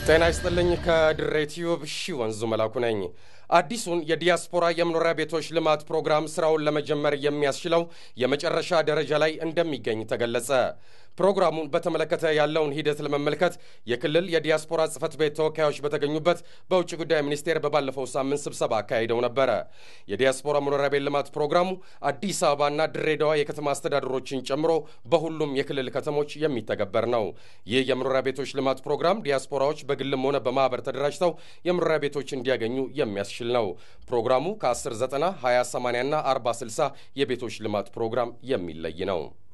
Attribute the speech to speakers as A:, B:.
A: ጤና ይስጥልኝ። ከድሬ ቲዩብ ሺ ወንዙ መላኩ ነኝ። አዲሱን የዲያስፖራ የመኖሪያ ቤቶች ልማት ፕሮግራም ስራውን ለመጀመር የሚያስችለው የመጨረሻ ደረጃ ላይ እንደሚገኝ ተገለጸ። ፕሮግራሙን በተመለከተ ያለውን ሂደት ለመመልከት የክልል የዲያስፖራ ጽህፈት ቤት ተወካዮች በተገኙበት በውጭ ጉዳይ ሚኒስቴር በባለፈው ሳምንት ስብሰባ አካሂደው ነበረ። የዲያስፖራ መኖሪያ ቤት ልማት ፕሮግራሙ አዲስ አበባና ድሬዳዋ የከተማ አስተዳደሮችን ጨምሮ በሁሉም የክልል ከተሞች የሚተገበር ነው። ይህ የመኖሪያ ቤቶች ልማት ፕሮግራም ዲያስፖራዎች በግልም ሆነ በማህበር ተደራጅተው የመኖሪያ ቤቶች እንዲያገኙ የሚያስችል ነው። ፕሮግራሙ ከ1090 2080 እና 4060 የቤቶች ልማት ፕሮግራም የሚለይ ነው።